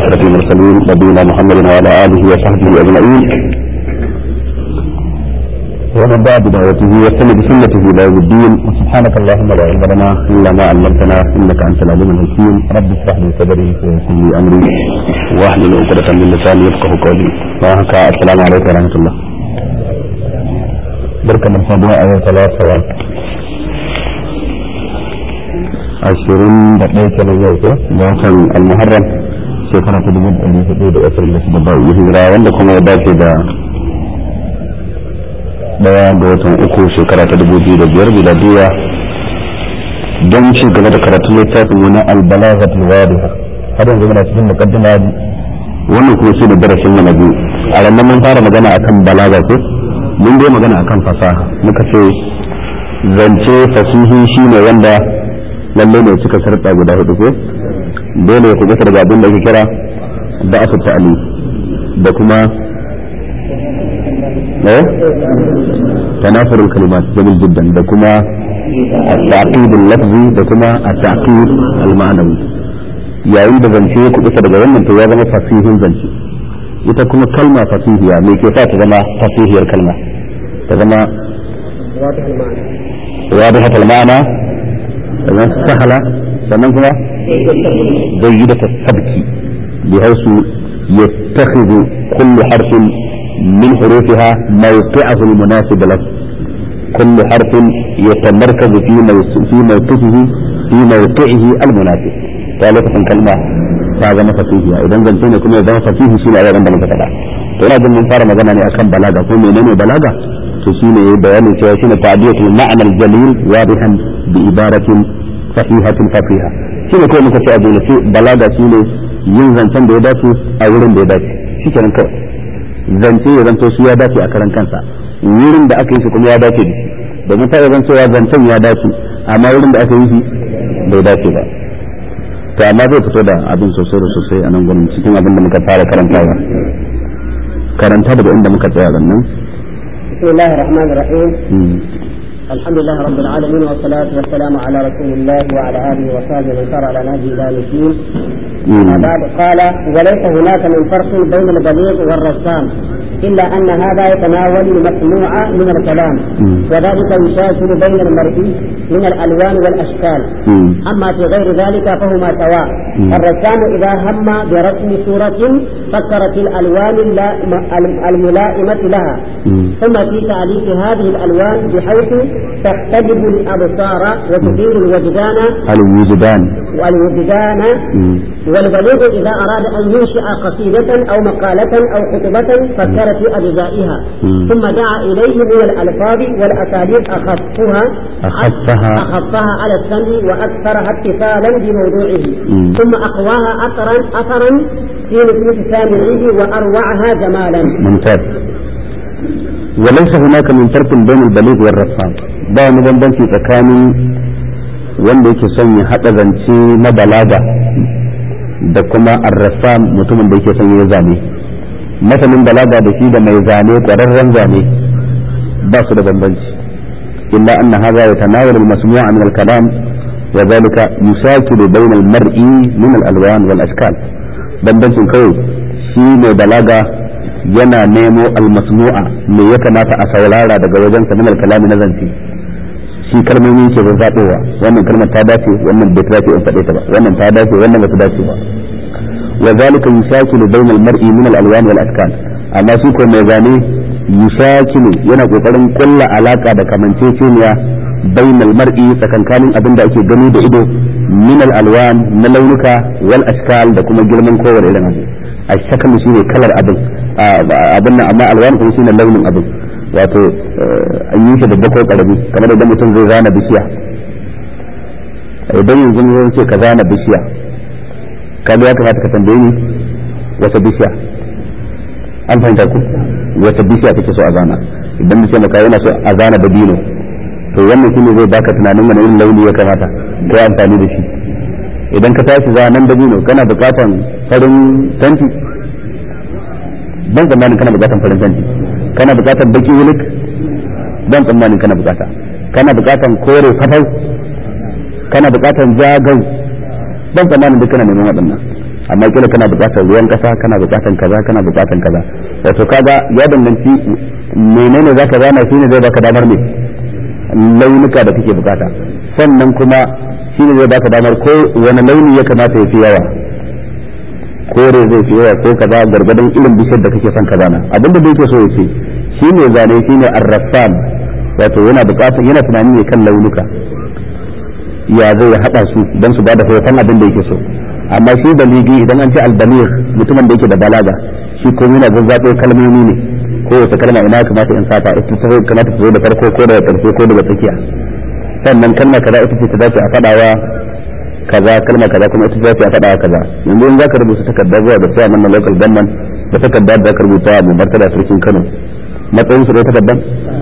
أشرف المرسلين نبينا محمد وعلى آله وصحبه أجمعين ومن دعا بدعوته واستنى بسنته إلى يوم الدين وسبحانك اللهم لا علم لنا إلا ما علمتنا إنك أنت العليم الحكيم رب اشرح لي صدري ويسر لي أمري واحلل عقدة من لساني يفقه قولي وهكا السلام عليكم ورحمة الله بركة من صدوة أيها ثلاثة ashirin da ɗaya kenan yau ko da watan almuharram shekara ta dubu ɗari hudu da ashirin da shida ba yi hijira wanda kuma ya dace da ɗaya ga watan uku shekara ta dubu biyu da biyar miladiya don ci gaba da karatun littafin wani albalaghat alwadiha har yanzu muna cikin muqaddima wannan kuma shi ne darasin mu na biyu a ranar mun fara magana akan balaga ko mun dai magana akan fasaha muka ce zance fasihi shine wanda lalle ne suka sarƙa guda hudu ko dole ya kuɓuta daga abin da ake kira da aka ta'ali da kuma eh tanafurul kalimat jamil jiddan da kuma at-taqid al-lafzi da kuma at-taqid al-ma'nawi yayin da zance ya kuɓuta daga wannan to ya zama fasihin zance ita kuma kalma fasihiya me ke sa ta zama fasihiyar kalma ta zama wadihat al-ma'na sannan sahala sannan kuma jayyidata sabki bi hausu yattakhidhu kullu harfin min hurufiha mawqi'ahu al-munasib lahu kullu harfin yatamarkazu fi fi mawqifihi fi mawqi'ihi al-munasib ta lokacin kalma ta zama fasihiya idan zance ne kuma ya zama fasihi shine a yaran da muka faɗa to ina jin mun fara magana ne akan balaga ko menene balaga to shine bayanin cewa shine ta'diyatul ma'na al-jalil wadihan bi ibaratin sahihatin fasiha shine kai muka ce a dole sai balaga shine yin zancen da ya dace a wurin da ya dace shikenan kawai zance ya zanto shi ya dace a karan kansa wurin da aka yi shi kuma ya dace da shi domin ta zan cewa zancen ya dace amma wurin da aka yi shi bai dace ba to amma zai fito da abin sosai da sosai a nan gurin cikin abin da muka fara karantawa karanta daga inda muka tsaya nan بسم الله الرحمن الرحيم الحمد لله رب العالمين والصلاة والسلام على رسول الله وعلى آله وصحبه من سار على نهجه إلى الدين بعد قال وليس هناك من فرق بين البليغ والرسام إلا أن هذا يتناول المسموع من الكلام وذلك يشاكل بين المرئي من الألوان والأشكال أما في غير ذلك فهما سواء الرسام إذا هم برسم صورة فكر في الألوان الملائمة لها ثم في تعليق هذه الألوان بحيث تختلف الأبصار وتثير الوجدان الوجدان والوجدان والبليغ إذا أراد أن ينشئ قصيدة أو مقالة أو خطبة فكر في أجزائها ثم دعا إليه من الألفاظ والأساليب أخفها أخفها أخفها على السمع وأكثرها اتصالا بموضوعه ثم أقواها أثرا أثرا في نفوس سامعيه وأروعها جمالا ممتاز وليس هناك من فرق بين البليغ والرسام ba wani bambanci tsakanin wanda yake son ya haɗa zance na balaga da kuma arrasam mutumin da yake son ya zane masanin balaga da shi da mai zane ƙwararren zane ba su da bambanci illa anna hadha yatanawal al-masmu'a min al-kalam wa dhalika yusakilu bayna al-mar'i min al-alwan wal ashkal bambancin kawai shi mai balaga yana nemo al-masmu'a me ya kamata a saurara daga wajen sa min al-kalami na zance shi kalmomi ke zazzaɓowa wannan kalmar ta dace wannan bai ta dace in faɗe ta ba wannan ta dace wannan ba ta dace ba wa zalika yushakilu bainal mar'i min al-alwan wal ashkal amma shi ko mai zane yushakilu yana kokarin kulla alaka da kamanceceniya bainal mar'i tsakankanin abin da ake gani da ido min al-alwan na launuka wal ashkal da kuma girman kowane irin abu ashkal shine kalar abin abin nan amma alwan kuma shine launin abin wato an yi shi da bako karami kamar da mutum zai zana bishiya idan yanzu zai ce ka zana bishiya ka ya kamata ka tambaye ni wata bishiya an fahimta ku wata bishiya kake so a zana idan nace maka yana so a zana da dino to wannan shine zai baka tunanin wani irin launi ya kamata ko amfani da shi idan ka tashi zanen da dino kana bukatan farin tanti ban tsammanin kana bukatan farin tanti kana bukatar baki wulik ban tsammanin kana bukata kana bukatan kore fatau kana bukatan jagau ban tsammanin duk kana neman waɗannan amma kila kana buƙatar ruwan ƙasa kana buƙatar kaza kana buƙatar kaza wato kaga ya danganci menene zaka zana shine zai baka damar me launuka da kake bukata sannan kuma shine zai baka damar ko wani launi ya kamata ya fi yawa kore zai fi yawa ko kaza gargadon irin bishiyar da kake son ka zana abinda da yake so ya ce shine zane shine arrafan wato yana bukatar yana tunani ne kan launuka ya zai hada su don su bada hoton abin da yake so amma shi baligi idan an ce albaligh mutumin da yake da balaga shi ko yana zazzaɓo kalmomi ne ko wata kalma ina kamata in sata ita ta kamata ta zo da farko ko daga karshe ko daga tsakiya sannan kalma kaza ita ce ta dace a fadawa kaza kalma kaza kuma ita ce dace a fadawa kaza yanzu in zaka rubuta takarda zuwa da sai nan local government da takarda da zaka rubuta mu martaba sarkin Kano matsayin su da takardan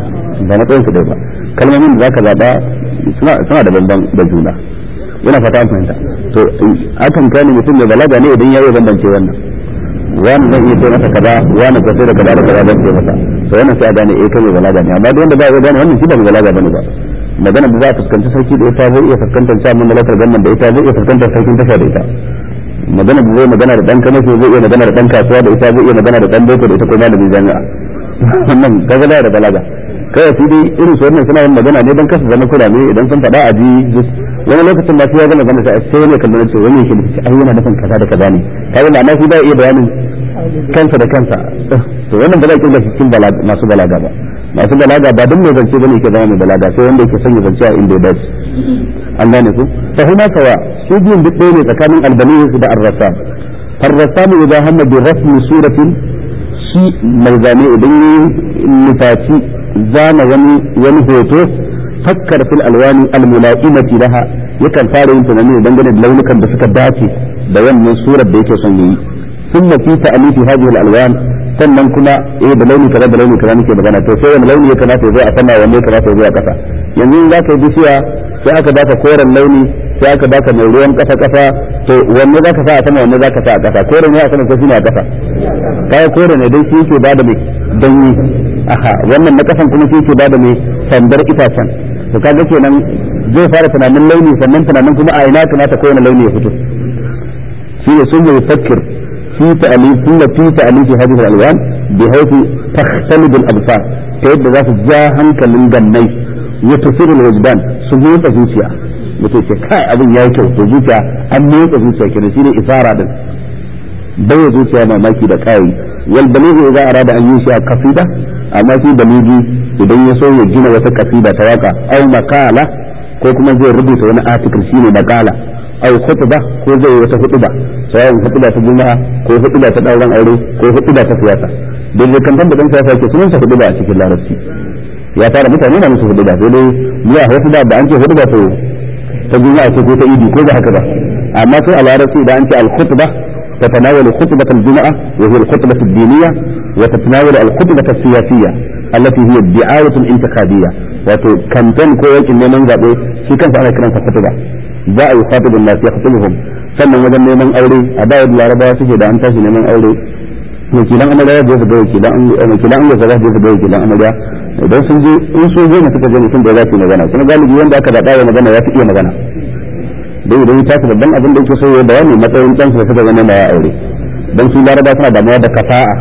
ba matsayin su da ba kalmomin da zaka zaba suna suna da bamban da juna yana fata an fahimta to akan kane mutum mai balaga ne idan ya yi bambance wannan wani zan iya ce masa kaza wani ko sai da kaza da kaza zan ce masa to wannan sai a gane eh kai mai balaga ne amma duk wanda ba ya gane wannan shi ba mai balaga bane ba magana da za a fuskanci sarki da ita zai iya fuskantar sa mun malakar gannan da ita zai iya fuskantar sarkin tasha da ita magana da zai magana da dan kanashi zai iya magana da dan kasuwa da ita zai iya magana da dan boko da ita ko malamin jami'a wannan kaga da balaga kawai su dai irin su wannan suna yin magana ne dan kasa zama kurame idan sun faɗa a ji wani lokacin ba sai ya gama gama sai sai wani kallon ce wani yake nufi ai yana nufin kaza da kaza ne kaga ma'ana shi ba iya bayanin kansa da kansa to wannan ba za ki ga cikin masu balaga ba masu balaga ba duk mai zance bane yake zama mai balaga sai wanda yake son ya zance a inda ya dace an gane ku fa huma sawa su biyun duk ɗaya ne tsakanin albani da ar-rasam ar-rasam idan hamma bi rasmi suratin shi mai zane idan ya nufaci zana wani wani hoto fakkar fil alwani almula'imati laha yakan fara yin tunani dangane da launukan da suka dace da wannan surar da yake son yi thumma fi ta'lifi hadhihi alwan sannan kuma eh da launi kaza da launi kaza nake magana to sai wani launi ya kamata ya zo a sama wanne ya kamata ya zo a kasa yanzu in zaka yi bishiya sai aka baka koren launi sai aka baka mai ruwan kasa kasa to wanne zaka sa a sama wanne zaka sa a kasa koren ne a sama ko shine a kasa kai koren ne dai shi yake bada mai danyi aha wannan na kasan kuma shi yake bada mai sandar itacen to kaga kenan zai fara tunanin launi sannan tunanin kuma a ina kamata kowane launi ya fito shi ne sun yi fakir fi ta'alif kuma fi ta'alif hadhihi al-alwan bi haythu takhtalib al-absar ta yadda za su ja hankalin gannai ya tusiru al-wajdan su motsa zuciya mutum ce kai abin yayi kyau to zuciya an motsa zuciya kenan shi ne isara din bai zuciya mamaki da kai wal balighu idza arada an yushi qasida amma shi baligi idan ya so ya gina wata kasida ta waka au makala ko kuma zai rubuta wani article shine makala au khutba ko zai wata hutuba sai hutuba ta juma'a ko hutuba ta dauran aure ko hutuba ta siyasa dan zai kan dan siyasa yake sunan sa hutuba a cikin larabci ya tara mutane na musu hutuba sai dai ya hutuba da an ce hutuba to ta juma'a ce ko ta idi ko ba haka ba amma sai a larabci da an ce al khutba تتناول خطبة الجمعة وهي الخطبة الدينية وتتناول الخطبة السياسية التي هي الدعاية الانتخابية wato kamfen ko yakin neman zaɓe shi kansa ana kiransa kutuba za a yi khatibun nas yaqtuluhum sannan wajen neman aure a da yadda larabawa suke da an tashi neman aure wakilan amarya ya su ga wakilan wakilan amarya za su ga wakilan amarya idan sun je in sun je ne suka je mutum da za su yi magana kuma galibi wanda aka zaɓa wa magana ya fi iya magana dai idan ya tashi babban abin da yake so ya bayani matsayin ɗansa da suka zama ya aure dan su laraba suna damuwa da kafa'a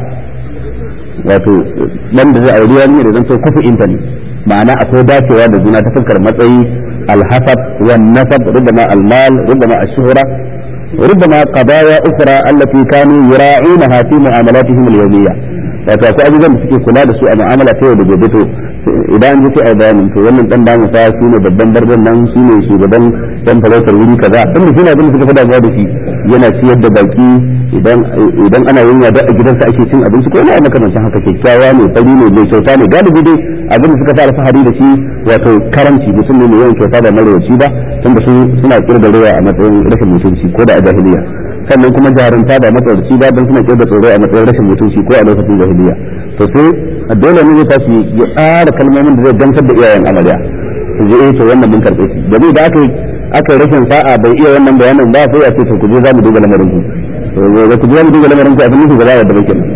wato dan da zai aure wani da zan so kufu intani ma'ana akwai dacewa da juna ta fuskar matsayi alhasab wan nasab rubama almal rubama ash-shuhra ربما قضايا أخرى التي كانوا يراعونها في معاملاتهم اليومية wato akwai abubuwan da suke kula da su a mu'amala ta yau da gobe to idan an ji sai a bayanin to wannan dan damu fa shi ne babban barban nan shi ne shugaban dan talautar wuri kaza dan shi ne abin da suka fada zuwa da shi yana ciyar da baki idan idan ana yin yada a gidansa ake cin abinci ko ina makamancin haka kyakkyawa ne fari ne mai kyauta ne galibi dai abin da suka sa alfahari da shi wato karanci mutum ne mai yawan kyauta da marowaci ba tunda su suna kirga rewa a matsayin rashin mutunci ko da a jahiliya sannan kuma jarumta da matsalarci ba don suna kirga tsoro a matsayin rashin mutunci ko a lokacin jahiliya to sai dole ne zai tashi ya tsara kalmomin da zai gamsar da iyayen amarya su je eh to wannan mun karɓe shi domin da aka aka rashin sa'a bai iya wannan bayanin ba sai a ce to ku je za mu duba lamarin ku to ku je za mu duba lamarin ku abin nufi ba za a yadda ba kenan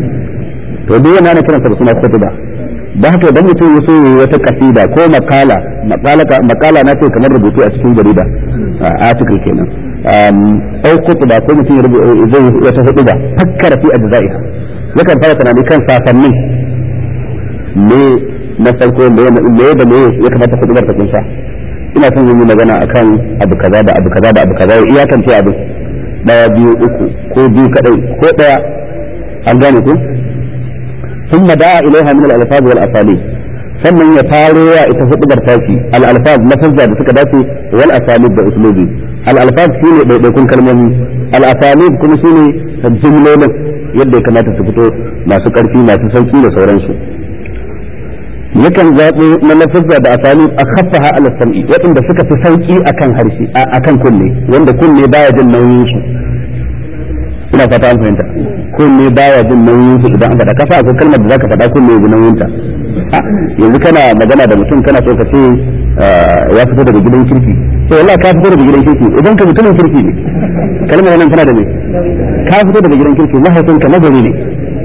to duk wannan ana kiransa da suna khutba da haka idan mutum ya so yi wata kasida ko makala makala na ce kamar rubutu a cikin jarida article kenan au kutuba ko mutum zai wata hudu ba fakkara fi ajza'iha yakan fara tunani kan sasannin me na farko me me da me ya kamata hudubar ta kunsa ina son yin magana akan abu kaza da abu kaza da abu kaza ya iyakance abu daya biyu uku ko biyu kadai ko daya an gane ku ثم دعا إليها من الألفاظ والأساليب sannan ya faro ya ita hudubar tashi al-alfaz lafazza da suka dace wal asalib da uslubi al-alfaz shine daidaikun kalmomi al-asalib kuma shine jumlolin yadda ya kamata su fito masu karfi masu sauki da sauransu yakan zaɓo na lafazza da asalib a khaffaha ala sam'i waɗanda suka fi sauki akan harshe akan kunne wanda kunne baya jin nauyin su ina fata an fahimta kunne baya jin nauyin su idan an faɗa kasa akwai kalmar da zaka faɗa kunne ya ji nauyin ta yanzu kana magana da mutum kana so ka ce ya fito daga gidan kirki to wallahi ka fito daga gidan kirki idan ka mutumin kirki ne kalmar nan tana da me ka fito daga gidan kirki mahaifinka nagari ne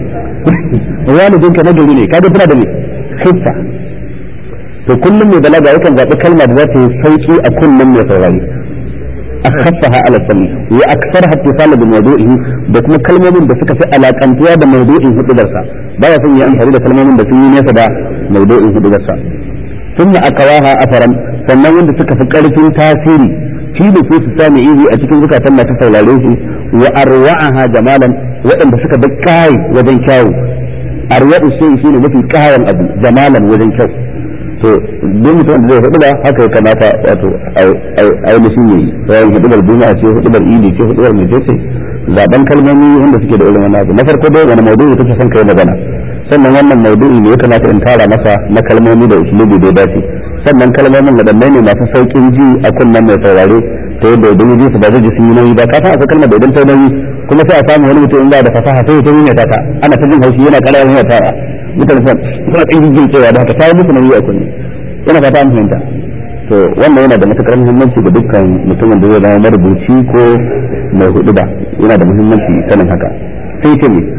walidinka nagari ne kaga tana da me khifa to kullum mai balaga yakan zaɓi kalma da za ta yi sauki a kullum mai saurari أخفها على السمع وأكثرها اتصالا بموضوعه da kuma kalmomin da suka fi alakantuwa da maudu'in hudubarsa baya son ya amfani da kalmomin da sun yi nesa da maudu'in hudubarsa sun akawaha afaran sannan wanda suka fi karfin tasiri fi da su su sami ihi a cikin zukatan masu saurare shi wa arwa'aha jamalan waɗanda suka bi kai wajen kyawu arwa'u shi shine mafi kayan abu jamalan wajen kyau to duk mutum da zai hudu ba haka ya kamata wato ainihin yayi bayan hudubar juma'a ce hudubar idi ce hudubar mai ce zaben kalmomi wanda suke da irin wannan abu na farko dai wani maudu'i kake son kai magana sannan wannan maudu'i ne ya kamata in tara masa na kalmomi da usulubi da ya dace sannan kalmomin wadanne ne masu saukin ji a kunnen mai saurare ta yadda idan ji su ba zai ji sun yi nauyi ba ka san akwai kalmar da idan ta nauyi kuma sai a samu wani mutum in ba da fasaha sai ya ta yi ta ana ta jin haushi yana kara yana tara mutane suna suna ɗan jin cewa da haka ta yi musu nauyi a kunne yana fata an fahimta to wannan yana da matukar muhimmanci ga dukkan mutumin da zai zama marubuci ko mai hudu ba yana da muhimmanci sanin haka sai ce ne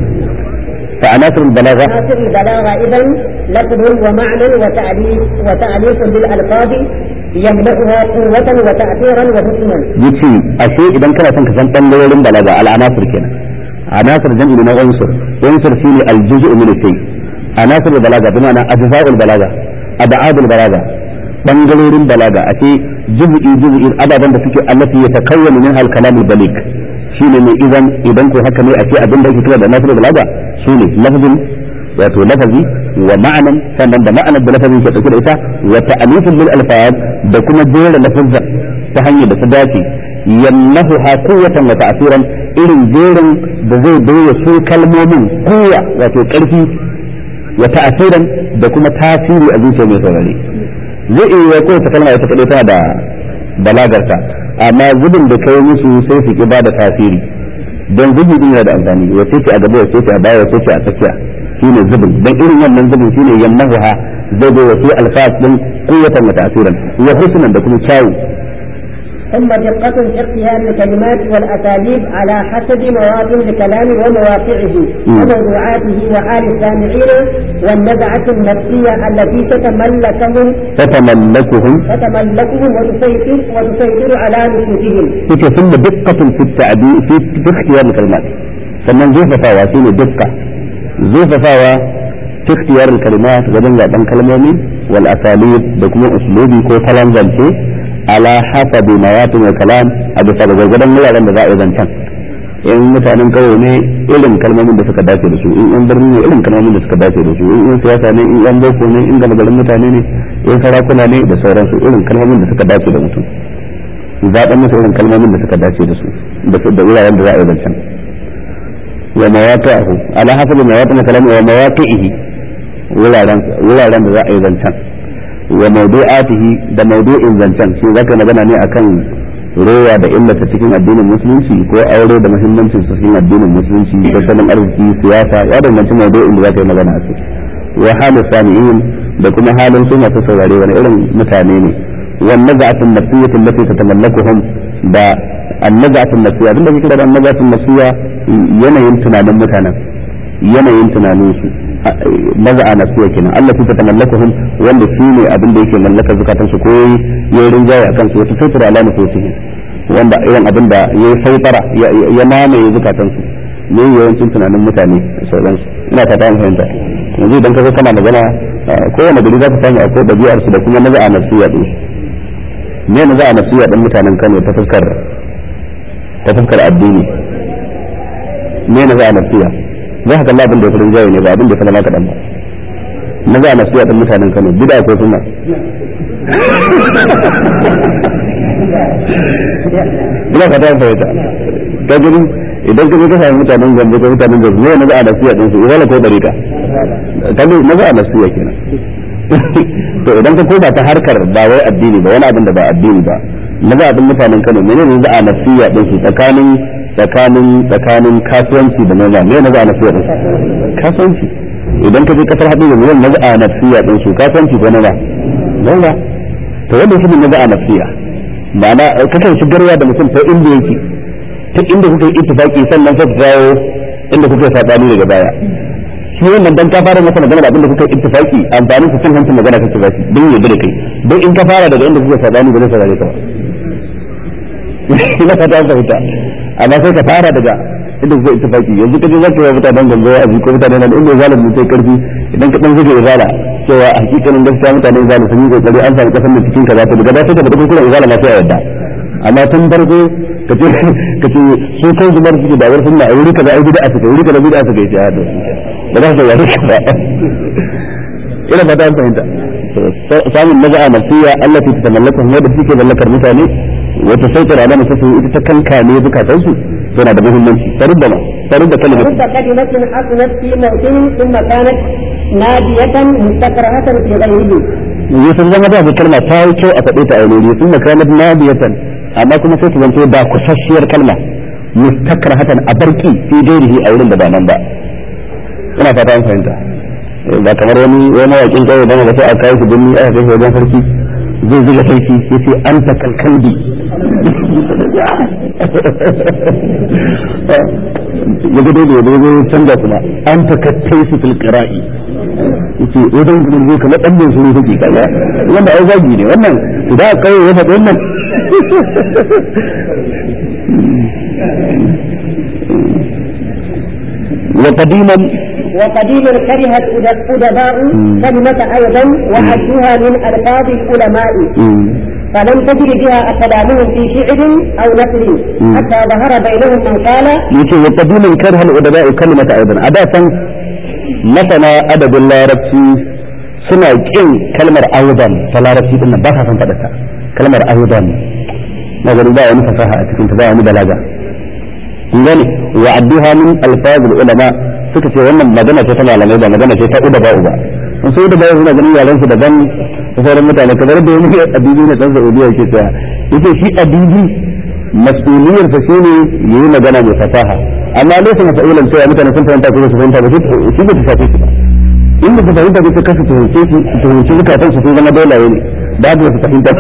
فعناصر البلاغة عناصر البلاغة إذا لفظ ومعنى وتأليف وتأليف بالألفاظ يملأها قوة وتأثيرا وحسنا. يجي أشيء إذا كان كان كان تنظر البلاغة العناصر كده عناصر جمع من عنصر عنصر فيه الجزء من الشيء عناصر البلاغة بمعنى أجزاء البلاغة أبعاد البلاغة بنجلور البلاغة أشيء جزء جزء أبدا بسكة التي يتكون منها الكلام البليغ shine ne idan idan ko haka ne a ce abin da ake kira da nasir balaga shine lafazin wato lafazi wa ma'anan sannan da ma'anar da lafazin ke dauke da ita wa ta'alifin lil alfaz da kuma jera lafazza ta hanyar da ta dace yamnahu ha quwwatan wa ta'siran irin jerin da zai bayyana su kalmomin kowa wato karfi wa ta'siran da kuma tasiri a zuciya mai saurare zai iya kowace kalma ita kadai tana da balagarta amma zubin da kai musu sai su ki ba da tasiri don zubi din yana da amfani wace ce a gaba wace ce a baya wace ce a tsakiya shine zubin don irin wannan zubin shine yamnahuha zai bai wasu alfas din quwwatan wa ta'siran wa husnan da kuma kyawu ثم دقة في اختيار الكلمات والأساليب على حسب مواطن الكلام ومواقعه وموضوعاته وحال السامعين والنزعة النفسية التي تتملكهم تتملكهم تتملكهم وتسيطر وتسيطر على نفوسهم. يتي ثم دقة في التعبير في, في اختيار الكلمات. sannan zurfafawa shi ne dukka zurfafawa fi ikhtiyar kalimat wajen zaben kalmomi wal asalib da kuma uslubi ko kalan zance ala hasabi mawatin wa kalam a bisa ga gwargwadon wuraren da za a yi zancen in mutanen kauye ne irin kalmomin da suka dace da su in yan birni ne irin kalmomin da suka dace da su in yan siyasa ne in yan boko ne in gama garin mutane ne in sarakuna ne da sauransu irin kalmomin da suka dace da mutum zaɓen musu irin kalmomin da suka dace da su da wuraren da za a yi zancen wa mawaqi'ahu ala hasabi mawatin kalam wa mawaqi'ihi wuraren wuraren da za a yi zancen wa mawdu'atihi da mawdu'in zancen shi zaka magana ne akan rowa da illata cikin addinin musulunci ko aure da muhimmancin su cikin addinin musulunci tattalin arziki siyasa ya danganci mawdu'in da zaka yi magana a kai wa halu sami'in da kuma halin su masu saurare wani irin mutane ne wan naz'atun nafsiyyah allati tatamallakuhum da annaz'atun nafsiyya abinda kike da annaz'atun nafsiyya yanayin tunanin mutanen yanayin tunanin su maza'a nafsiyya kenan Allah ta tamallakuhum wanda shi ne abin da yake mallaka zukatan su ko yayi rinjaye akan su wata fitra ala nufusihim wanda irin abin da ya yi sautara ya mamaye zukatansu ne yawancin tunanin mutane da sauransu ina fata an fahimta yanzu idan ka zo kana magana kowane gari za ka samu akwai ɗabi'ar su da kuma na za'a nafsiya ɗin me na za'a nafsiya ɗin mutanen Kano ta fuskar ta fuskar addini me na za'a nafsiya za ka kalla abin da ya fi rinjaye ne ba abin da ya fi lama kaɗan ba na za'a nafsiya ɗin mutanen Kano bida ko suna ina fata an fahimta ta gani idan ka je ka sami mutanen gambe ko mutanen gambe ne na za'a nasiya din su izala ko dariƙa ta ga na za'a nasiya kenan to idan ka koma ta harkar ba wai addini ba wani abin da ba addini ba na za'a din mutanen Kano menene za'a nasiya din su tsakanin tsakanin tsakanin kasuwanci da noma me na za'a nasiya din su kasuwanci idan ka je kasar haɗu da miliyan na za'a nasiya din su kasuwanci ko noma noma to wanda shi ne na za'a nasiya ma'ana kakan shigarwa da mutum ta inda yake ta inda kuka yi ittifaki sannan sai dawo inda kuka yi sabani daga baya shi wannan dan ka fara masa magana da abinda kuka yi ittifaki amfani su cin hancin magana kake ba don ya da kai don in ka fara daga inda kuka sabani ba zai saurare ka ba ina fata an fahimta amma sai ka fara daga inda kuka ittifaki yanzu kaje zaka yi mutanen ganzo a ko mutanen nan inda zalim mutai karfi idan ka dan zuge izala cewa a hakikanin gaskiya mutanen izala sun yi kokari an samu kasan da cikin kaza to daga da sai ka fada kuma izala ma sai a yadda amma tun farko ka ce ka ce su kan zumar suke da wani sunna a wuri kaza ai bid'a suka wuri kaza bid'a suka yi ya da ba za su yare ka ba ina ba ta fahimta samun naza'a nafsiya Allah ta tamallaka kuma da suke mallakar mutane wata sauƙar alama ta ita ta kankane bukatansu tana da muhimmanci taruddama tarudda kalimatu رب كلمة حصلت في موطن ثم كانت نادية مستكرهة في غيره yusuf zama da kalma ta yi kyau a faɗe ta a wuri sun makamat nadiyatan amma kuma sai ta zanto da kusasshiyar kalma mustakrahatan a barki fi gairihi a wurin da ba nan ba ina fata an fahimta ba kamar wani wani mawaƙin kawai da ba sai a kai shi binni aka kai shi wajen sarki zai zuga sarki yace anta kalkalbi ya ga dole da ya canza kuma anta kattaisu fil qira'i yace wajen gudun zai kamar dan bin suru take kaza wanda ai zagi ne wannan da kai ya faɗi wannan وقديما وقديما كرهت الأدباء كلمة أيضا وعدوها من ألفاظ العلماء فلم تجد بها أقلامهم في شعر أو نثر حتى ظهر بينهم من قال يقول وقديما كره الأدباء كلمة أيضا أداة مثلا أدب الله ربسي suna kin kalmar aidan ta larabci din nan ba sa san faɗa ta kalmar aidan na gani ba wani fasaha a cikin ta ba wani balaga kun gane wa adduha min alfazul ulama suka ce wannan magana ce ta malamai ba magana ce ta uda ba uba sun sai da ba suna ganin yaran su daban da sauran mutane kamar da wani adibi ne dan Saudiya yake cewa yace shi adibi mas'uliyar sa shine yayi magana mai fasaha amma laysa mas'ulan cewa mutane sun fahimta ko su fahimta ba shi ba ta shafe shi ba in ba su fahimta ba sai kasu tuhunce su tuhunce zukatan su sun zama dolaye ne ba da su fahimta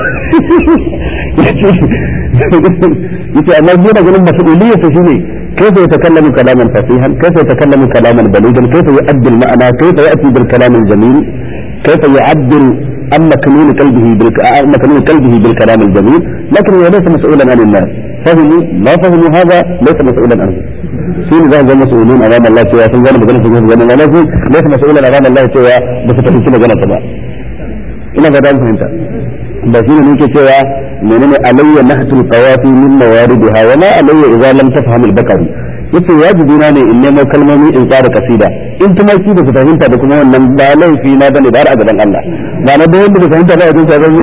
yace amma yana ganin mas'uliyar sa shine كيف يتكلم كلاما فصيحا كيف يتكلم كلاما بليغا كيف يؤدي المعنى كيف يأتي بالكلام الجميل كيف يعبر عن مكنون قلبه بالك... عن مكنون قلبه بالكلام الجميل لكن هو ليس مسؤولا عن الناس فهموا ما فهموا هذا ليس مسؤولا عنه سين ذا مسؤولون امام الله سوى سن زمان بغنا سن زمان الله ليس مسؤولا امام الله سوى بس تفهم كده جنة تبع ina ga dan fahimta ba shine ne ke cewa menene alayya nahtul qawafi min mawaridiha wa ma alayya idza lam tafham al-bakari yace wajibi na ne in nemo kalmomi in tsara kasida in kuma shi da fahimta da kuma wannan ba laifi na bane da a gaban Allah ba na da wanda da fahimta ba a jinsa ba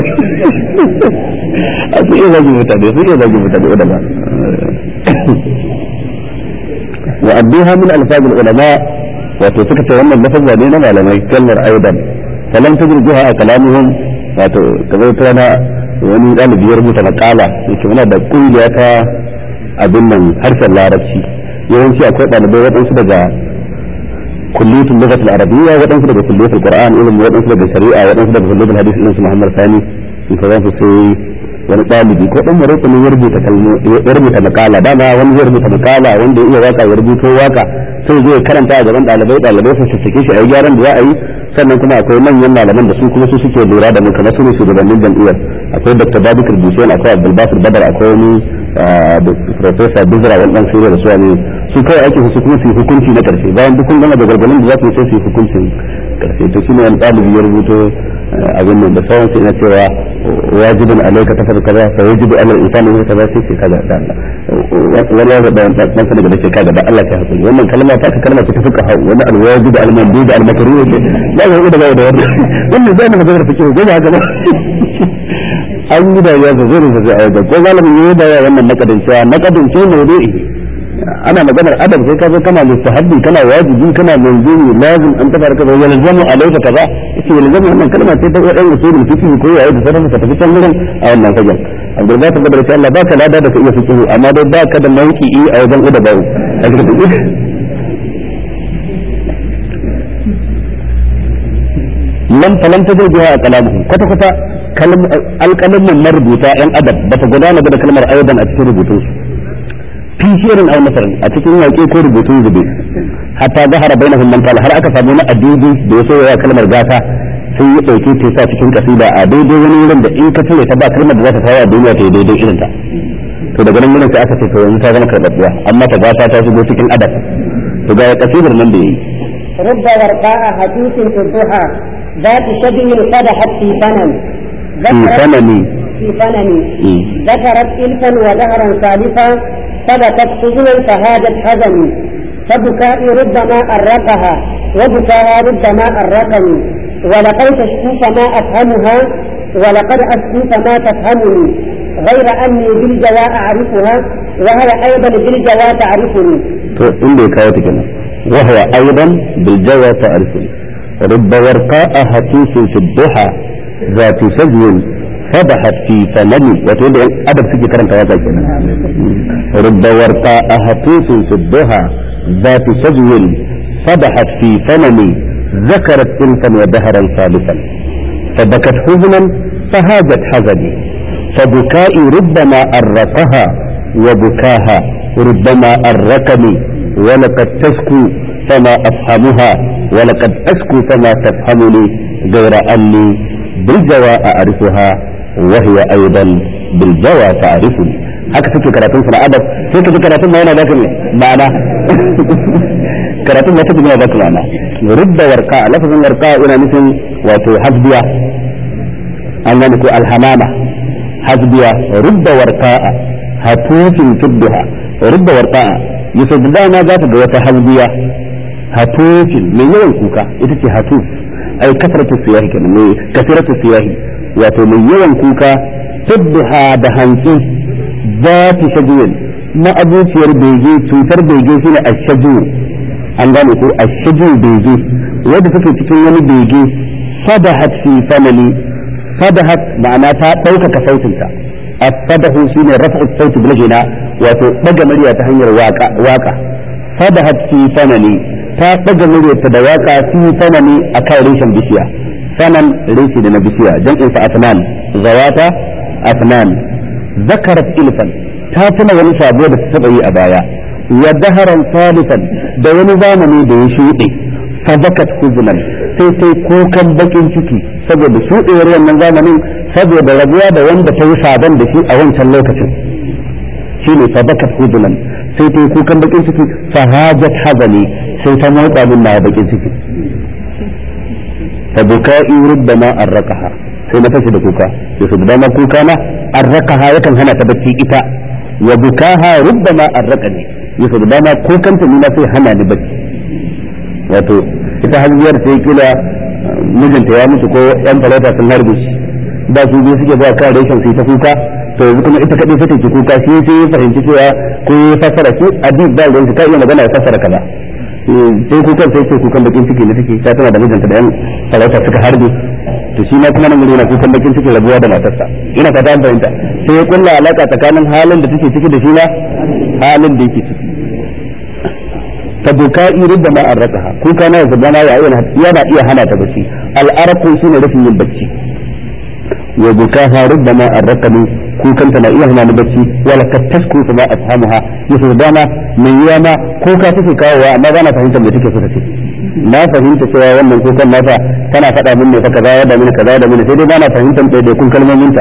a su iya zagi mutane su iya zagi mutane da ba wa abduha min alfazil ulama wato suka ce wannan lafazza ne na malamai kalmar aidan falan tajruha a kalamuhum wato kamar ta na wani ɗalibi ya rubuta makala yake muna da kungiya ta abin nan harshen larabci yawanci akwai ɗalibai waɗansu daga kulliyatul lughat al-arabiyya waɗansu daga kulliyatul qur'an ilmi waɗansu daga shari'a waɗansu daga kulliyatul hadith ilmi Muhammad Sani in ka zasu sai wani ɗalibi ko ɗan maroko ne ya rubuta kalmo ya rubuta makala dama wani zai rubuta makala wanda ya iya waka ya rubuto waka sai zai karanta a gaban ɗalibai ɗalibai su sassake shi a yi gyaran da za a yi sannan kuma akwai manyan malaman da su kuma su suke lura da mu kamar su ne shugabannin jam'iyyar akwai dr babikar dushen akwai abdulbasir badar akwai wani da professor Bizra wannan sirri da su ne su kawai ake su kuma su yi hukunci na karshe bayan duk kun gama da gargalin da za su yi sai su yi hukuncin karshe to shine wani ɗalibi ya rubuto abin nan da sauran sai na cewa wajibin alaika ta fara kaza fa yajibu alal insani wa kaza sai ce kaza da Allah wani ya da dan sanin da ce kaza da Allah ta hakuri wannan kalma ta ta kalma ta fuka hau wani alwajibu almandud almakruh ce ba ga da ba da wannan wannan zai na magana fikihu gaba haka ba an yi da ya zo zai zai a wajen ko malamin yi da wannan nakadin cewa nakadin ce mawdu'i ana maganar adam sai ka zo kana mustahabbi kana wajibi kana manzumi lazim an tabar kaza ya lazamu alayka kaza yace ya lazamu wannan kalma ce ta wadan usulul fiqh ko yayi da sanin ka tafi can gurin a wannan fagen abdul ba ta da insha Allah baka lada da ka iya fiqh amma dai baka da mauqi'i a wajen uda bawo lam falam tajid biha kalamuhum kwata kwata alƙalamin marubuta yan adab bata gudana da kalmar aidan a cikin rubutunsu fi shirin aw nasarin a cikin yaƙe ko rubutun zube hatta zahara bainahum man qala har aka samu na adidi da yaso ya kalmar gata sai ya dauke ta sa cikin kasida a daidai wani wurin da in ka cire ta ba kalmar da za ta kawo a duniya ta yi daidai irin ta to daga nan wurin sai aka ce to yanzu ta zama karɓaɓɓiya amma ta gata ta shigo cikin adab to ga kasidar nan da yayi رب ورقاء حديث في الضحى ذات شبه قدحت في فنن في فنن في فنن ذكرت إلفا وزهرا ثالثا ثبتت حزنا فهاجت حزني فبكائي ربما أرقها وبكاها ربما أرقني ولقد تشكو فما أفهمها ولقد أشكو فما تفهمني غير أني بالجوى أعرفها وهي أيضا بالجوى تعرفني عندي كاوتك وهو أيضا بالجوى تعرفني رب ورقاء هتوس في الضحى ذات سجو فضحت في فمني وتقول لي ادب فيك كرم تواضع رب ورقاء هتوس في الضحى ذات سجو فضحت في فمني ذكرت انفا ودهرا ثالثا فبكت حزنا فهاجت حزني فبكائي ربما أرقها وبكاها ربما أرقني ولقد تشكو فما أفهمها ولقد أشكو فما تفهمني غير أني بالجوى أعرفها وهي أيضا بالجوى تعرفني haka suke karatun su na adab sai ka ji karatun ma yana da kuma ma'ana karatun ma take yana da kuma ma'ana rubda warqa lafazin warqa yana nufin wato hasbiya an gane ko alhamama hasbiya rubda warqa hatufin tudduha rubda warqa yusuf da dama za ta ga wata hasbiya hatufin mai yawan kuka ita ce hatuf ai kasratu siyahi kenan mai kasratu siyahi wato mai yawan kuka tudduha da hantsi za ta shajuwin na abuciyar bege cutar bege shine ashaju an gane ko ashaju bege wanda take cikin wani bege fadahat fi famali fadahat ma'ana ta ɗaukaka sautinta as-sadahu shine raf'u sauti bil ghina wato daga murya ta hanyar waka waka fadahat fi famali ta daga muryarta da waka fi famali akan reshen bishiya sanan reshe da na bishiya jam'in sa asnan zawata asnan zakarat ilfan ta tuna wani sabo da ta taba yi a baya wa daharan salisan da wani zamani da ya shuɗe sabakat huznan sai sai kukan bakin ciki saboda shuɗewar wannan zamanin saboda rabuwa da wanda ta yi sabon da shi a wancan lokacin shine sabakat huznan sai ta yi kukan bakin ciki fahajat hazani sai ta motsa min na bakin ciki fa buka'i rubbama arraqaha sai na fashi da kuka sai su dama kuka na arraqaha yakan hana ta bacci ita wa bukaha rubbama arraqani yasa da dama kukanta ni na sai hana ni bacci wato ita hajjiyar sai kila mijinta ya mutu ko yan talata sun harbe shi ba su biyu suke ba kan reshen sai ta kuka to yanzu kuma ita kadai sai take kuka shi sai ya fahimci cewa ko ya fassara shi adib ba ruwan ka iya magana ya fassara kaza sai kukan sai ce kukan bakin ciki ne take ta tana da mijinta da yan talata suka harbe to shi ma kuma nan mun yana kukan bakin ciki rabuwa da matarsa ina ka ta fahimta sai ya kulla alaka tsakanin halin da take ciki da shi na halin da yake ciki فبكائي ربما أرقها كون كان يزبنا yana iya hana ta bacci al'arqu shine rufin yin bacci wa bukaha rubbama arqani kun kanta na iya hana ni bacci wala ka tasku ma afhamuha yaso dama mai yana ko ka take kawowa amma ba na fahimtar me take so ta ce na fahimta cewa wannan kukan nata tana faɗa min ne fa kaza da min kaza da min sai dai ba na fahimtar ɗaya kun kalmomin ta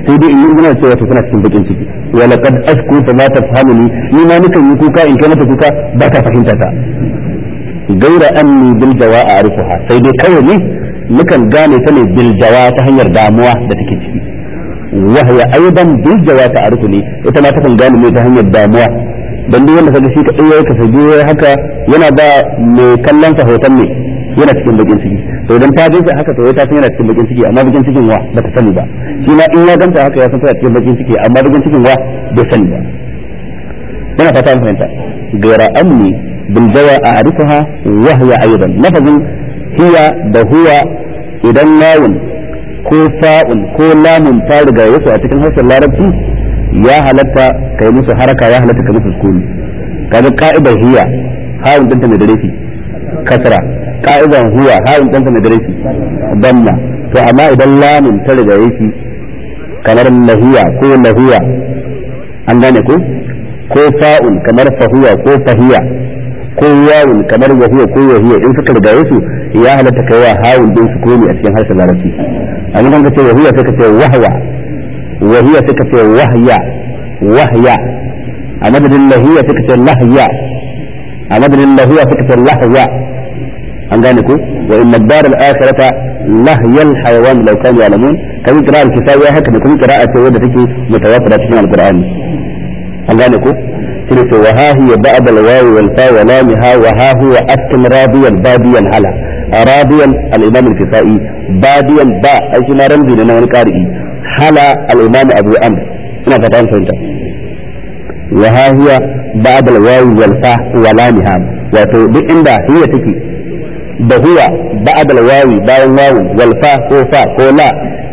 sai dai in yi ina cewa to tana cikin bakin ciki wa laqad ashku fa ma tafhamuni ni ma nukan yi kuka in kai mata kuka ba ta fahimta ta gaira anni bil jawa a'rifuha sai dai kawai ne nukan gane ta ne bil jawa ta hanyar damuwa da take ciki wa hiya aidan bil jawa ta'rifuni ita ma takan gane ne ta hanyar damuwa dan duk wanda kaga shi kadai yayi kasabi haka yana ba mai kallon sa hoton ne yana cikin bakin ciki to idan ta jinsa haka to ta san yana cikin bakin ciki amma bakin cikin wa bata sani ba shi ma in ya ganta haka ya san tana cikin bakin ciki amma bakin cikin wa bai sani ba yana fata an fahimta gaira amni bil jawa a'rifuha wa hiya aidan lafazin hiya da huwa idan nawun ko fa'un ko lamun ta riga yasu a cikin harshen larabci ya halatta kai musu haraka ya halatta kai musu sukuni kaga ka'idar hiya hawun dinta mai dare kasra ka'idan huwa hawun dinta mai dare damma to amma idan lamun ta riga yake kamar lahiya ko lahiya an gane ko ko fa'un kamar fahuwa ko fahiya ko yawun kamar wahiya ko wahiya in suka riga yasu ya halatta kai wa hawun din sukuni a cikin harshen larabci amma kan ka ce wahiya sai ka ce wahwa وهي سكة وهي وهي أمد الله هي سكة لهية أمد الله هي سكة لهية أنغانكو وإن الدار الآخرة لهي الحيوان لو كانوا يعلمون كم قراءة الكفاية هكذا كم قراءة سيدة تكي متواترة في القرآن أنغانكو تلك وها هي بعد الواو والفاء ولامها وها هو أسكن راضيا باديا على راضيا الإمام الكفائي باديا باء أي شيء ما رمزي لنا ونقارئي hala al-imam abu amr ina fata an fahimta wa ha hiya ba'da al-wawi wal fa wa lamha wato duk inda hiya take da huwa ba'da al-wawi bayan wawu wal fa ko fa ko la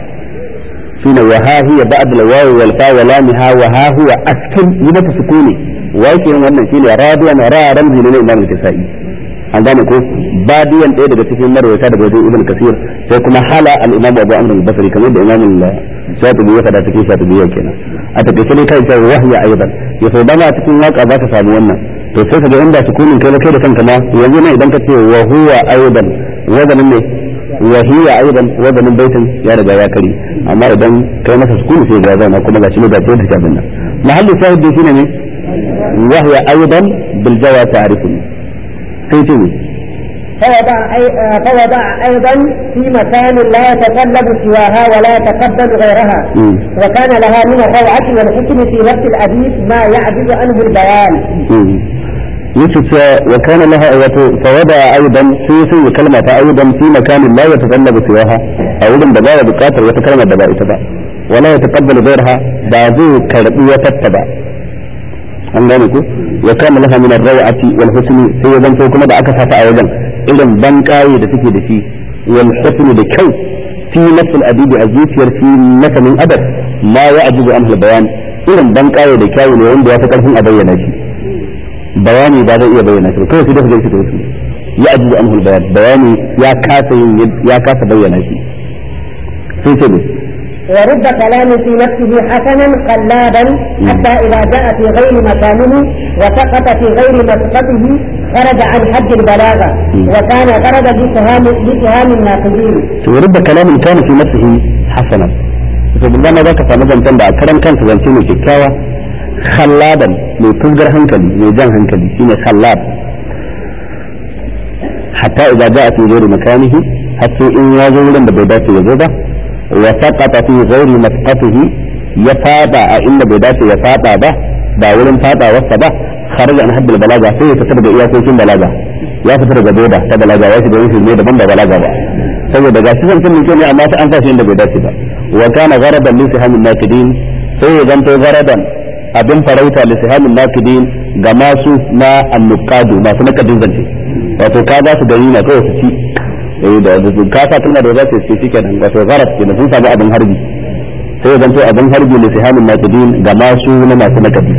shine wa ha hiya ba'da al-wawi wal fa wa lamha wa ha huwa askin yi mata sukuni wai kenan wannan shine radiyan ra ramzi ne imam al-kisai an gane ko badiyan ɗaya daga cikin marwata daga wajen ibn kasir sai kuma hala al-imam abu amr al-basri kamar da imam shatibi ya faɗa cikin shatibi ya kenan a takaice ne kai sai wahya aidan ya so dama cikin waka za ka samu wannan to sai kaga inda sukunin kai kai da kanka ma yanzu ne idan ka ce wa huwa aidan wazanin ne wa hiya aidan wazanin baitin ya riga ya kare amma idan kai masa sukuni sai ga zauna kuma gashi ne ga ce da kabin nan mahallu shahid shine ne wahya aidan bil jawa ta'rifuni sai ce فوضع, أي فوضع أيضا في مكان لا يتطلب سواها ولا يتقبل غيرها مم. وكان لها من الروعة والحكم في نفس الحديث ما يعجز عنه البيان يوسف وكان لها فوضع ايضا في في كلمة ايضا في مكان لا يتطلب سواها اولا بدا بقاتل وتكلم بدا اتبع ولا يتقبل غيرها بعضو كربي وتتبع an gane ku wa kana laha min ar-rawati wal husni sai zan to kuma da aka sata a wajen irin ban kaye da take da shi wal husni da kyau fi nafs al-adibi a zuciyar fi masanin adab ma ya ajibu an bayan irin ban kaye da kyau ne wanda ya fi karfin a bayyana shi bayani ba zai iya bayyana shi kawai sai da gaske da wasu ya ajibu an bayan bayani ya kasa yin ya kasa bayyana shi sai ce ne ورد كلام في نفسه حسنا قلابا حتى إذا جاء في غير مكانه وسقط في غير مسقطه خرج عن حد البلاغة وكان غرض بسهام بسهام الناقدين. ورد كلام كان في نفسه حسنا to billahi ma zaka samu zancen da a karan kansa zance mai kyakkyawa khallaban mai fuzgar hankali mai jan hankali shine khallab hatta idza ja'a fi ghairi makanihi hatta in ya zo wurin da bai dace ya zo ba wa saqata fi ghairi masqatihi ya fada a inda bai dace ya fada ba ba wurin fada wasa ba kharaja an haddal balaga sai ya fitar da iyakokin balaga ya fitar da boda ta balaga ya shiga wani ne daban da balaga ba saboda ga shi zancen mai kyau ne amma sai an sa shi inda bai dace ba wa kana gharadan li sihamin nakidin sai ya zanto gharadan abin farauta li sihamin nakidin ga masu na annukadu masu nakadin zance wato ka ba su gari na kawai su ci eh da ka sa kalma da za su ce shikenan wato gharad kenan sun samu abin harbi sai ya zanto abin harbi li sihamin nakidin ga masu na masu nakadi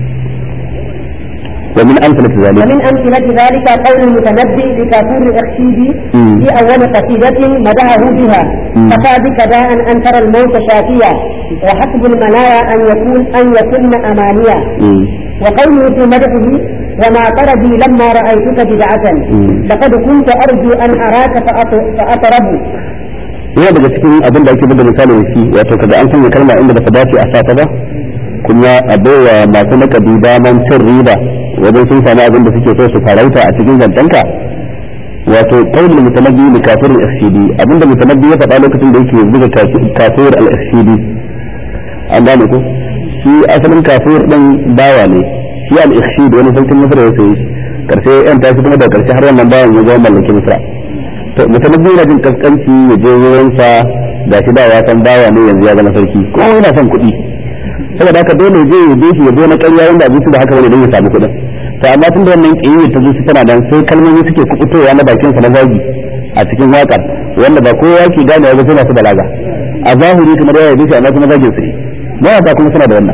ومن أمثلة ذلك ومن أمثلة ذلك قول المتنبي لكافور الأخشيدي مم. في أول قصيدة مدحه بها مم. كفى بك داء أن ترى الموت شافيا وحسب المنايا أن يكون أن يكن أمانيا مم. وقوله في مدحه وما طربي لما رأيتك بدعة مم. لقد كنت أرجو أن أراك فأط- فأطرب yana daga cikin abin da ake buga misali da shi wato kaga an sanya kalma inda ba ta dace a sata ba kuma a baiwa masu nakabi daman cin riba wajen sun sami abin da suke so su farauta a cikin zancenka wato qaulul mutanabbi li kafir al-fcd abinda mutanabbi ya faɗa lokacin da yake buga kafir al-fcd an gane ko shi asalin kafir din bawa ne shi al-fcd wani sarkin misra ya sayi karshe yan tashi kuma da karshe har wannan bawan ya zama mallakin misra to mutanabbi yana jin kaskanci ya je wurin sa ga shi da ya san bawa ne yanzu ya zama sarki ko yana son kuɗi saboda haka dole je ya je shi ya zo na ƙarya wanda abin da haka wani don ya samu kuɗin to amma tun da wannan kiyaye ta zuci tana nan sai kalmomi suke kubutowa na bakin sa na zagi a cikin waƙar wanda ba kowa ke gane ba sai masu balaga a zahiri kamar ya yi amma kuma zagin su mawaka kuma suna da wannan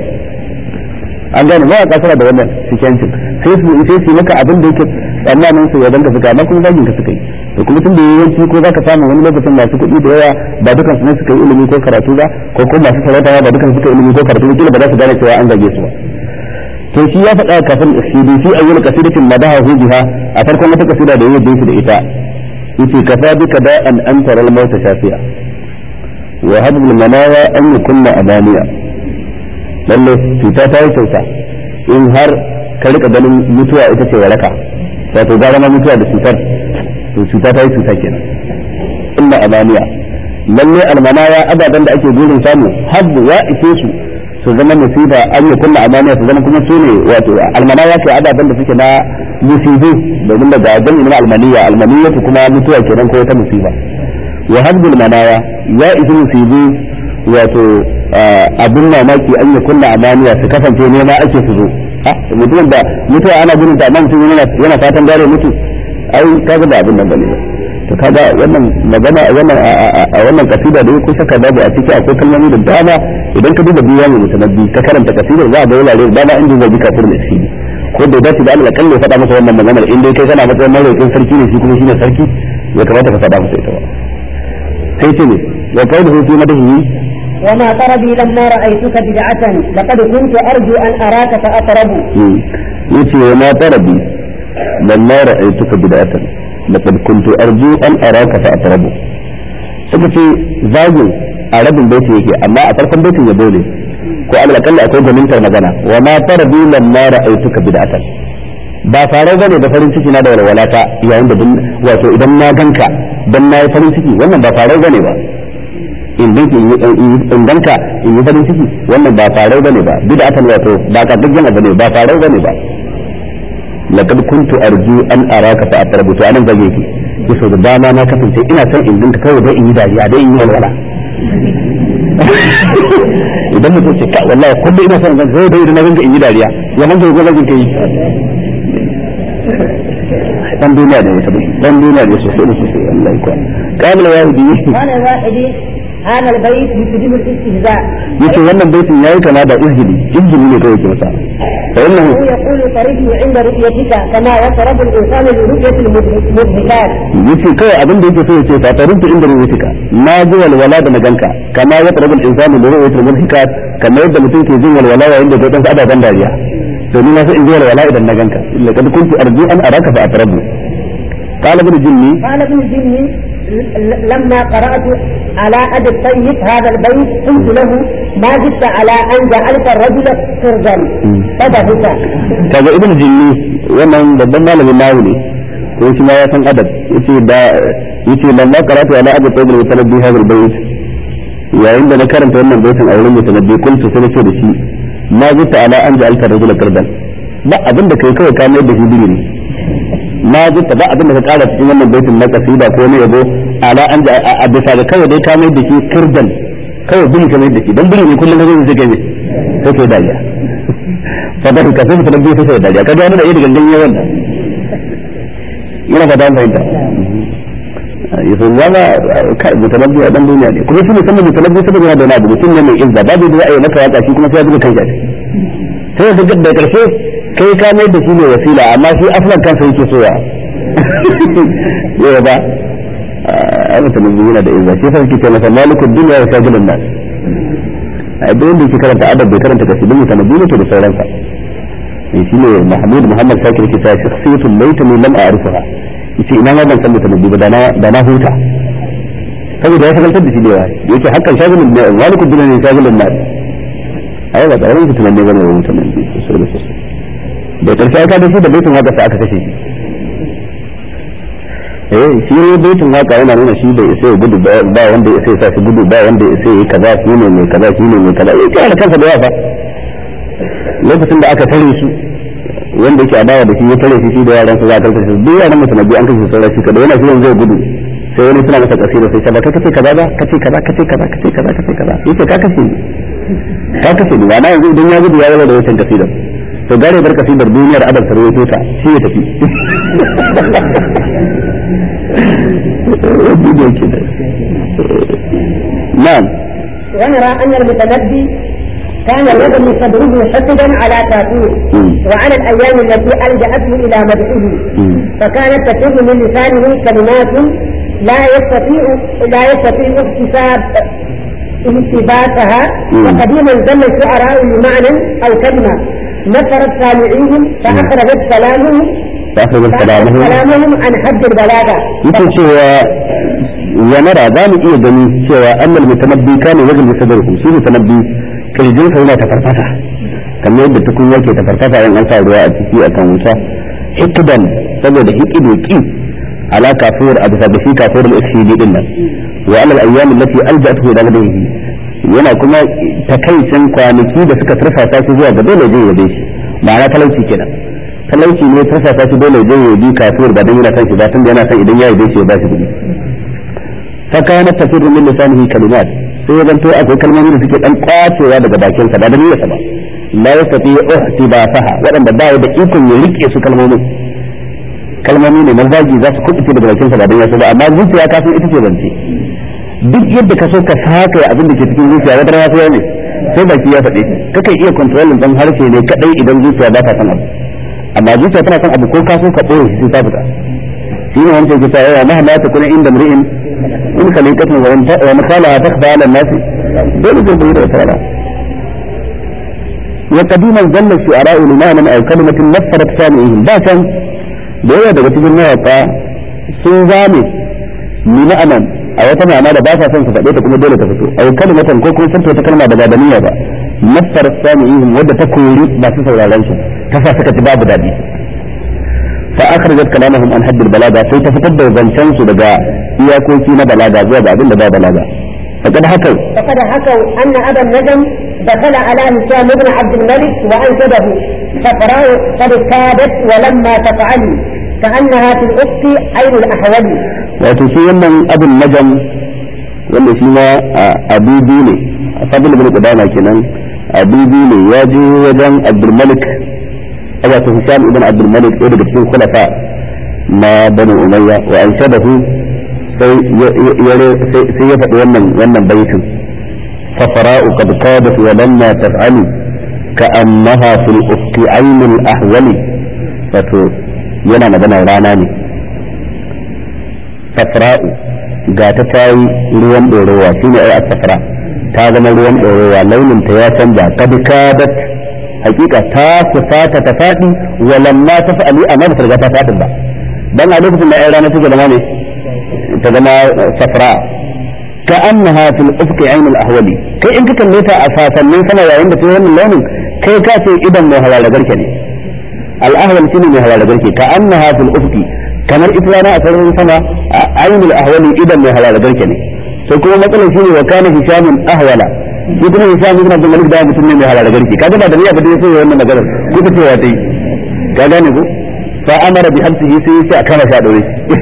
an gane mawaka suna da wannan sikencin sai su sai su maka abin da yake tsammanin su ya danka suka amma kuma zagin ka suka yi to kuma tun da yawanci ko zaka samu wani lokacin masu kuɗi da yawa ba dukan su ne suka yi ilimi ko karatu ba ko kuma masu sarauta ba dukan suka yi ilimi ko karatu ba kila ba za su gane cewa an zage su ba to shi ya faɗa kafin isidi fi ayyul qasidatin madahu biha a farkon wata kasida da yayi dinki da ita yace kafa bika da an antara al maut shafiya wa hadhihi al manaya an yakunna amaniya lalle cuta ta yi kyauta in har ka rika ganin mutuwa ita ce waraka wato gara ma mutuwa da cutar to cuta ta yi cuta kenan inna amaniya lalle al manaya abadan da ake burin samu habbu ya ise su su zama musiba an yi kunna amaniya su zama kuma su ne wato almanaya ke ababen da suke na musibu domin daga jami'in almaniya almaniya su kuma mutuwa kenan ko ta musiba wa hadbul manaya ya isi musibu wato abin mamaki an yi kunna amaniya su kasance nema ake su zo mutumin da mutuwa ana gudun ta amma mutum yana fatan gare mutu ai kaga da abin nan bane ba to kaga wannan magana wannan a wannan kasida da ko saka babu a ciki akwai kalmomi da dama idan ka duba biyan mutanabbi ka karanta kasidar za a ga wurare da dama inda zai bi kafir da shi ko da dace da Allah kalle faɗa masa wannan maganar in dai kai kana matsayin maraukin sarki ne shi kuma shine sarki ya kamata ka faɗa masa ita ba sai ce ne wa qawluhu fi madahi وما طربي لما رأيتك بدعة لقد كنت أرجو أن أراك فأطرب يتي وما طربي لما رأيتك بدعة لقد كنت أرجو أن أراك فأطرب suka ce zagin a rabin baiti yake amma a farkon baitin ya dole ko alal kalli akwai gwanintar magana wa ma tarbi lamma ra'aytuka bid'atan ba farau bane da farin ciki na da walwalata yayin da wato idan na ganka dan na yi farin ciki wannan ba farau bane ba in danki in danka in yi farin ciki wannan ba farau bane ba bid'atan wato ba ka dukkan abu ne ba farau bane ba laqad kuntu arju an araka fa atrabu to anan zage ki yaso da dama na kasance ina son in dinka kawai dai in yi dariya dai in yi walwala idan mutum ce ka wallahi kullum ina son zan zai dai idan na ganka in yi dariya ya man ga zagin kai dan duniya da yake dan duniya da sosai da sosai Allah ya kwa kamar wahidi قال الواحدي هذا البيت يشبه الاستهزاء yace wannan baitin yayi kama da izgili izgili ne kawai ke masa fa innahu هو يقول طريقي عند رؤيتك كما يطرب الإنسان لرؤية المضحكات yace kawai abin da yake so yace fa tarinta inda ruwatika na ji walwala da maganka kama ya tsarabu al-insanu da ru'yatul mulhikat kamar yadda mutum ke jin walwala yayin da ga ababen dariya to ni na so in ji walwala idan na ganka illa kad kuntu arju an araka fa atrabu qala ibn jinni قال ابن الجني ل- لما قرأت على أبي الطيب هذا البيت قلت له ما زدت على أن جعلت الرجل سرجا فضحك kaga ibn jinni wannan babban malamin nawu ne ko shi ma ya san adab yace da yace lamma qara'tu ala abi tayyib al-mutanabbi hadha al-bayt yayin da na karanta wannan baitin a wurin mutanabbi kuntu sai nace da shi ma zita ala an ja'alta rajula qardan ba abin da kai kawai ka mai da shi digiri ma zita ba abin da ka kara cikin wannan baitin na kasida ko ne yabo ala an ja a bisa ga kawai dai ka mai da shi kirdan kawai bin ka mai da shi dan bin ne kullum ka zo zai kai sai kai dariya fadar ka sai mutanabbi sai sai dariya kaga yana da irin gangan yawan da yana fata an fahimta yaso zama kai mutanabbi a dan duniya ne kuma shi ne sanin mutanabbi saboda yana da wani abu mutum ne mai izza babu da za a yi maka waka shi kuma sai ya buga kan shi sai da da karshe kai ka mai da shi ne wasila amma shi aflan kansa yake so ya yau ba a mutanabbi yana da izza shi sai yake ce masa malikul dunya wa sajilun nas a duk wanda yake karanta adab bai karanta kasidun mutanabbi ne to da sauransa shi ne mahmud muhammad shakir ke ta shakhsiyatun laitani lam a'rifaha yace ina ma ban san mutanabbi ba da na da na huta saboda ya shagaltar da shi da yawa yake hakan shagulun ne wani kudin ne shagulun na ai ba tsaron su tunanne bane wa mutanen sosai da sosai da karshe aka da shi da baitin waka sai aka kashe shi eh shi ne baitin waka yana nuna shi bai isa ya gudu ba wanda ya isa ya sa shi gudu ba wanda ya isa ya kaza shi ne mai kaza shi ne mai kaza ya kira kansa da yawa lokacin da aka tare shi wanda yake adawa da shi ya tare shi shi da yaran su za a karkashe su duk yaran mutum an kashe sauran shi kada yana shi yanzu zai gudu sai wani suna masa kasira sai ba ka kace kaza ba kace kaza kace kaza kace kaza kace kaza yace ka kace ni ka kace ni ba na yanzu idan ya gudu ya zama da wancan kasidar to gare bar kasidar duniyar adab ta rawaito ta shi ya tafi na'am ونرى أن المتنبي كان يبني صدره حسدا على كافور وعلى الأيام التي ألجأته إلى مدحه فكانت تفر من لسانه كلمات لا يستطيع لا يستطيع اكتساب التباسها وقديما زل الشعراء بمعنى أو كلمة نفرت سامعيهم فأخرجت كلامهم فأخرجت كلامهم كلامهم عن حد البلاغة yake cewa ya nara za mu iya gani cewa annal mutanabbi kana wajen sadruhu shi mutanabbi kirjin sa yana tafarfasa kamar yadda tukun yake tafarfasa in an sa ruwa a ciki akan wuta hikdan saboda hikidu ki ala kafir a bisa da shi kafir al-ikhshidi din nan wa alal ayyam allati alja'atuhu ila ladayhi yana kuma takaicin kwanaki da suka turfasa shi zuwa ga dole zai yabe shi ma'ana talauci kenan talauci ne turfasa shi dole zai yabi kafir ba dan yana san shi ba tunda yana san idan ya yabe shi ya ba shi kuɗi fa kana tafirru min lisanihi kalimat sai ya zanto akwai kalmomi da suke dan kwacewa daga bakin sa ba da niyyarsa ba la yastati ihtibasaha waɗanda ba ya da ikon ya rike su kalmomin kalmomi ne na zagi za su kubuce daga bakin sa ba dan yasa ba amma zuciya ka san ita ce zance duk yadda ka so ka saka abin da ke cikin zuciya wata rana sai ne sai baki ya faɗe kakan iya kontrolin dan harshe ne kadai idan zuciya ba ta san abu amma zuciya tana san abu ko ka so ka ɓoye shi sai ta fita shi ne wancan ke cewa mahama ta kuna inda mri'in in khaliqatun wa makala takfa ala nasi dole zai bayyana wata rana wa qadiman zalla shu'ara limanan aw kalimatin nafarat sami'ihim ba can da yawa daga cikin mawaka sun zame ni ma'anan a wata ma'ana da ba sa son su faɗe ta kuma dole ta fito aw kalimatan ko kuma furta ta kalma da ba da niyya ba nafarat sami'ihim wadda ta kori ba su sauraron su ta sa suka ci babu daɗi فأخرجت كلامهم عن حد البلاغة في تفتد زنشان سدقاء إياكوكي نبلاغة زواب عبد الله بلاغة فقد حكوا فقد حكوا أن أبا النجم دخل على هشام بن عبد الملك وأنشده فقرأوا قد كادت ولما تفعلي كأنها في الأفق عين الأحول وتشي من أبو النجم wanda shi ma abibi ne a fadil bin qudama kenan abibi ne ya je wajen abdulmalik wato Hisham ibn Abdul Malik ɗaya daga cikin khulafa na Bani Umayya wa an shadahu sai sai ya faɗi wannan wannan baitin fafara'u qad qadat wa lamma taf'alu ka'annaha fil ufqi aynul ahwali wato yana magana rana ne safra'u ga ta tayi ruwan ɗorowa shine ai as-safra ta zama ruwan ɗorowa launin ta ya canza qad kadat hakika ta fusata ta faɗi walamma ta fa'ali amma ba ta riga ta faɗi ba dan a lokacin da ai rana take zama ne ta zama safra ka annaha fil ufqi ayn al ahwali kai in ka kalle ta a sasannin sama yayin da ta wannan launin kai ka ce idan mai hawala garke ne al ahwal shine mai hawala garke ka annaha fil ufqi kamar ita rana a sararin sama ayn al ahwali idan mai hawala garke ne sai kuma matsalar shine wa kana hishamun ahwala shi kuma Hisham ibn Abdul Malik da mutum ne mai halala garki kaga ba da niyya ba dai sai wannan magana ko ta cewa dai ka gane ko fa amara bi hamsihi sai sai a kama shi a dore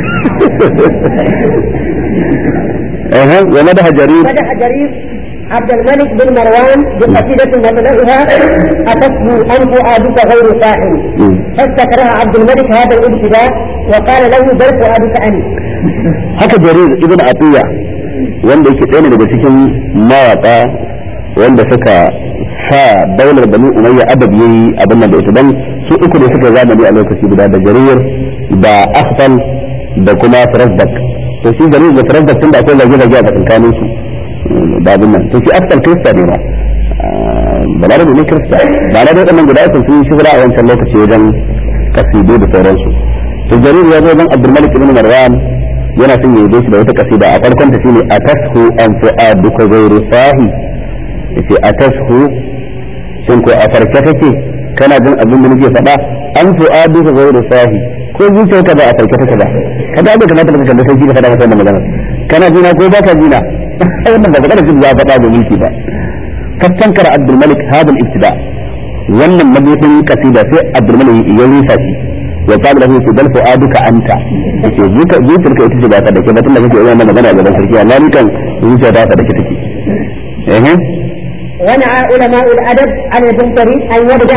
eh wa madaha jarir مدح جرير عبد الملك بن مروان بقصيدة مبلغها أتته أنف أبيك غير ساحل فاستكره عبد الملك هذا الابتداء وقال له بل فؤادك أنت haka jarir ibn atiya wanda yake ɗaya daga cikin mawaka wanda suka sa daular bani umayya adab yayi abin nan da ita dan su uku ne suka zamani a lokaci guda da jarir da akhtal da kuma farasdak to shi jarir da farasdak tun da akwai zage zage a tsakanin su da abin nan to shi akhtal kirista ne ma balarabe ne kirista ba na da waɗannan guda uku sun yi shugura a wancan lokaci wajen kasidu da sauransu to jarir ya zo wajen abdulmalik ibn marwan yana son yayi shi da wata kasida a farkon ta shine atashu an fu'aduka ghayru sahi yace atashu shin ko a farke take kana jin abin da nake faɗa an fu'aduka ghayru sahi ko zuciyarka ba a farke take ba kada da kamata ka kalli sai ka faɗa masa wannan magana kana jina ko ba ka jina wannan ba magana jin ya faɗa da mulki ba fastankara abdul malik hada al-ibtida wannan mabudin kasida sai abdul malik ya rusa shi wa qala lahu fi bal fu'aduka anta yace zuka zuciyarka ita ce ba ka dake ba tunda kake wannan magana gaban sarki amma ni kan zuciya ta ka dake take eh ونعى علماء الادب عن البنطري ان يبدا